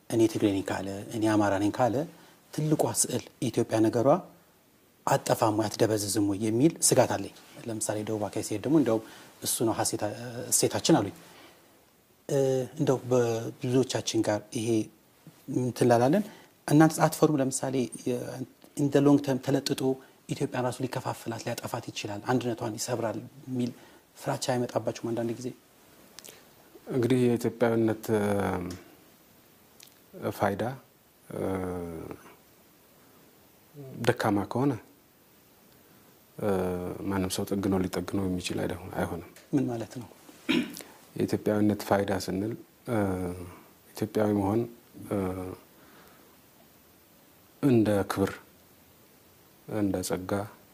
እኔ ትግሬ ነኝ ካለ እኔ አማራ ነኝ ካለ ትልቋ ስዕል የኢትዮጵያ ነገሯ አጠፋም ወይ አትደበዝዝም ወይ የሚል ስጋት አለኝ። ለምሳሌ ደቡብ አካባቢ ሲሄድ ደግሞ እንደውም እሱ ነው እሴታችን አሉኝ። እንደው በብዙዎቻችን ጋር ይሄ እንትን ላላለን እናንተ አትፈሩም? ለምሳሌ ኢን ሎንግ ተርም ተለጥጦ ኢትዮጵያን ራሱ ሊከፋፍላት ሊያጠፋት ይችላል፣ አንድነቷን ይሰብራል የሚል ፍራቻ አይመጣባችሁም? አንዳንድ ጊዜ እንግዲህ የኢትዮጵያዊነት ፋይዳ ደካማ ከሆነ ማንም ሰው ጠግነው ሊጠግነው የሚችል አይሆንም። ምን ማለት ነው? የኢትዮጵያዊነት ፋይዳ ስንል ኢትዮጵያዊ መሆን እንደ ክብር፣ እንደ ጸጋ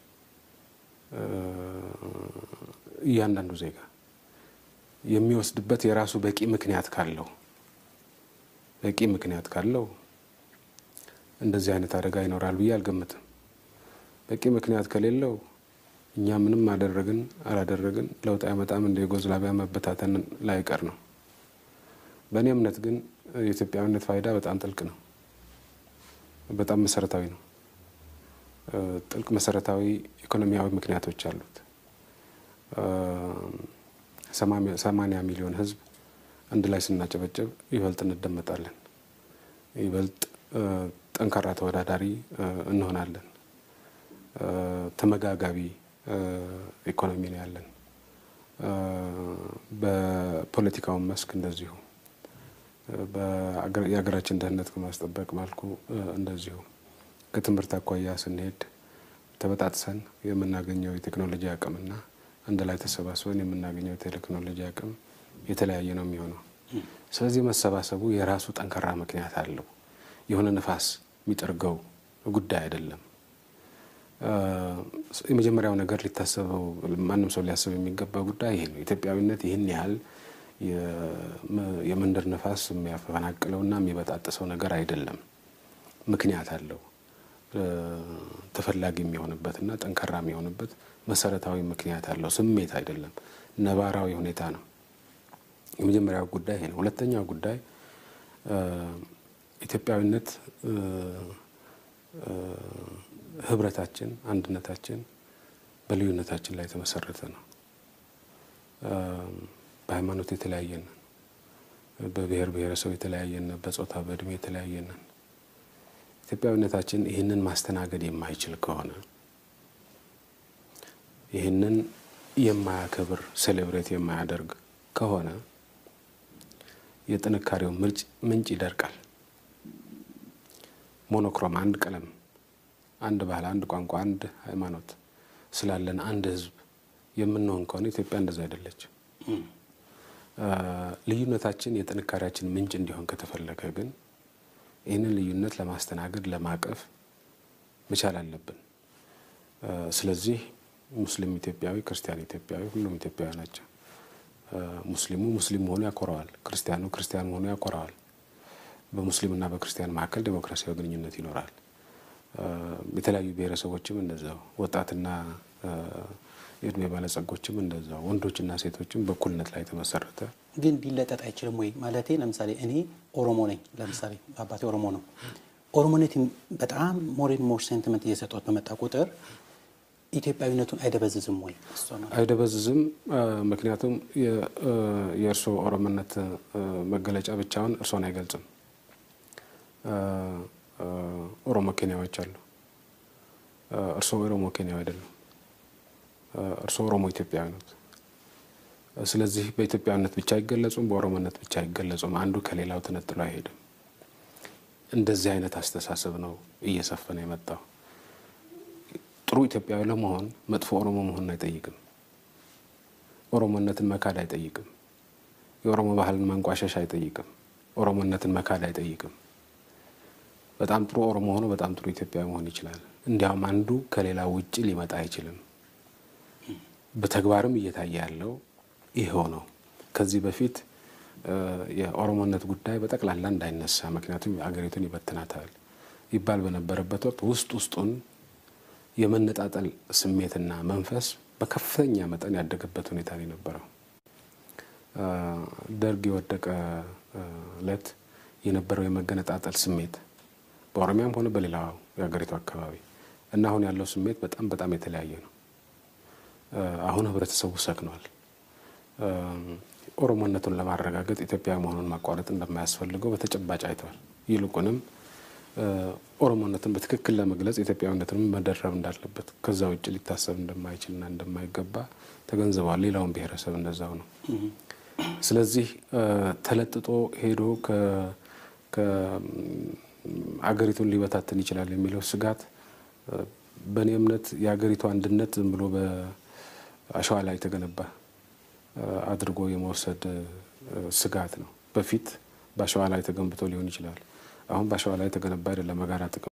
እያንዳንዱ ዜጋ የሚወስድበት የራሱ በቂ ምክንያት ካለው በቂ ምክንያት ካለው እንደዚህ አይነት አደጋ ይኖራል ብዬ አልገምትም። በቂ ምክንያት ከሌለው እኛ ምንም አደረግን አላደረግን ለውጥ አይመጣም፣ እንደ ዩጎዝላቪያ መበታተን ላይቀር ነው። በእኔ እምነት ግን የኢትዮጵያዊነት ፋይዳ በጣም ጥልቅ ነው፣ በጣም መሰረታዊ ነው። ጥልቅ መሰረታዊ ኢኮኖሚያዊ ምክንያቶች አሉት። ሰማንያ ሚሊዮን ሕዝብ አንድ ላይ ስናጨበጨብ ይበልጥ እንደመጣለን፣ ይበልጥ ጠንካራ ተወዳዳሪ እንሆናለን። ተመጋጋቢ ኢኮኖሚ ነው ያለን። በፖለቲካውን መስክ እንደዚሁ የሀገራችን ደህንነት ከማስጠበቅ መልኩ እንደዚሁ ከትምህርት አኳያ ስንሄድ ተበጣጥሰን የምናገኘው የቴክኖሎጂ አቅምና አንድ ላይ ተሰባስበን የምናገኘው የቴክኖሎጂ አቅም የተለያየ ነው የሚሆነው። ስለዚህ መሰባሰቡ የራሱ ጠንካራ ምክንያት አለው። የሆነ ነፋስ የሚጠርገው ጉዳይ አይደለም። የመጀመሪያው ነገር ሊታሰበው ማንም ሰው ሊያስብ የሚገባ ጉዳይ ይሄ ነው። ኢትዮጵያዊነት ይህን ያህል የመንደር ነፋስ የሚያፈናቅለውና የሚበጣጥሰው ነገር አይደለም። ምክንያት አለው። ተፈላጊ የሚሆንበትና ጠንካራ የሚሆንበት መሰረታዊ ምክንያት አለው። ስሜት አይደለም፣ ነባራዊ ሁኔታ ነው። የመጀመሪያው ጉዳይ ይሄ ነው። ሁለተኛው ጉዳይ ኢትዮጵያዊነት ህብረታችን፣ አንድነታችን በልዩነታችን ላይ የተመሰረተ ነው። በሃይማኖት የተለያየንን፣ በብሔር ብሔረሰብ የተለያየንን፣ በጾታ በእድሜ የተለያየንን ኢትዮጵያዊነታችን ይህንን ማስተናገድ የማይችል ከሆነ ይህንን የማያከብር ሴሌብሬት የማያደርግ ከሆነ የጥንካሬው ምንጭ ይደርቃል። ሞኖክሮም አንድ ቀለም፣ አንድ ባህል፣ አንድ ቋንቋ፣ አንድ ሃይማኖት ስላለን አንድ ህዝብ የምንሆን ከሆነ ኢትዮጵያ እንደዛ አይደለች። ልዩነታችን የጥንካሬያችን ምንጭ እንዲሆን ከተፈለገ ግን ይህንን ልዩነት ለማስተናገድ ለማቀፍ መቻል አለብን። ስለዚህ ሙስሊም ኢትዮጵያዊ፣ ክርስቲያን ኢትዮጵያዊ፣ ሁሉም ኢትዮጵያዊ ናቸው። ሙስሊሙ ሙስሊም መሆኑ ያኮረዋል። ክርስቲያኑ ክርስቲያን መሆኑ ያኮረዋል። በሙስሊምና በክርስቲያን መካከል ዴሞክራሲያዊ ግንኙነት ይኖራል። የተለያዩ ብሔረሰቦችም እንደዛው፣ ወጣትና የእድሜ ባለጸጎችም እንደዛው፣ ወንዶችና ሴቶችም በእኩልነት ላይ የተመሰረተ ግን ሊለጠጥ አይችልም ወይ? ማለቴ ለምሳሌ እኔ ኦሮሞ ነኝ። ለምሳሌ አባቴ ኦሮሞ ነው። ኦሮሞነት በጣም ሞሬን ሞር ሴንቲመንት እየሰጠት በመጣ ቁጥር ኢትዮጵያዊነቱን አይደበዝዝም ወይ? አይደበዝዝም። ምክንያቱም የእርስዎ ኦሮሞነት መገለጫ ብቻውን እርስዎን አይገልጽም። ኦሮሞ ኬንያዎች አሉ። እርስዎ ኦሮሞ ኬንያዊ አይደሉም። እርስዎ ኦሮሞ ኢትዮጵያዊ ነት። ስለዚህ በኢትዮጵያዊነት ብቻ አይገለጹም፣ በኦሮሞነት ብቻ አይገለጹም። አንዱ ከሌላው ተነጥሎ አይሄድም። እንደዚህ አይነት አስተሳሰብ ነው እየሰፈነ የመጣው። ጥሩ ኢትዮጵያዊ ለመሆን መጥፎ ኦሮሞ መሆንን አይጠይቅም። ኦሮሞነትን መካድ አይጠይቅም። የኦሮሞ ባህልን ማንቋሸሽ አይጠይቅም። ኦሮሞነትን መካድ አይጠይቅም። በጣም ጥሩ ኦሮሞ ሆኖ በጣም ጥሩ ኢትዮጵያዊ መሆን ይችላል። እንዲያውም አንዱ ከሌላው ውጭ ሊመጣ አይችልም። በተግባርም እየታየ ያለው ይኸው ነው። ከዚህ በፊት የኦሮሞነት ጉዳይ በጠቅላላ እንዳይነሳ ምክንያቱም አገሪቱን ይበትናታል ይባል በነበረበት ወቅት ውስጥ ውስጡን የመነጣጠል ስሜትና መንፈስ በከፍተኛ መጠን ያደገበት ሁኔታ ነው የነበረው። ደርግ የወደቀ ዕለት የነበረው የመገነጣጠል ስሜት በኦሮሚያም ሆነ በሌላው የሀገሪቱ አካባቢ እና አሁን ያለው ስሜት በጣም በጣም የተለያየ ነው። አሁን ህብረተሰቡ ሰክኗል። ኦሮሞነቱን ለማረጋገጥ ኢትዮጵያ መሆኑን ማቋረጥ እንደማያስፈልገው በተጨባጭ አይተዋል። ይልቁንም ኦሮሞነትን በትክክል ለመግለጽ ኢትዮጵያዊነትንም መደረብ እንዳለበት ከዛ ውጭ ሊታሰብ እንደማይችልና እንደማይገባ ተገንዝበዋል። ሌላውን ብሔረሰብ እንደዛው ነው። ስለዚህ ተለጥጦ ሄዶ አገሪቱን ሊበታትን ይችላል የሚለው ስጋት በእኔ እምነት የሀገሪቱ አንድነት ዝም ብሎ በአሸዋ ላይ የተገነባ አድርጎ የመውሰድ ስጋት ነው። በፊት በአሸዋ ላይ ተገንብቶ ሊሆን ይችላል። አሁን በአሸዋ ላይ የተገነባ አይደለም። በጋራ ጥቅም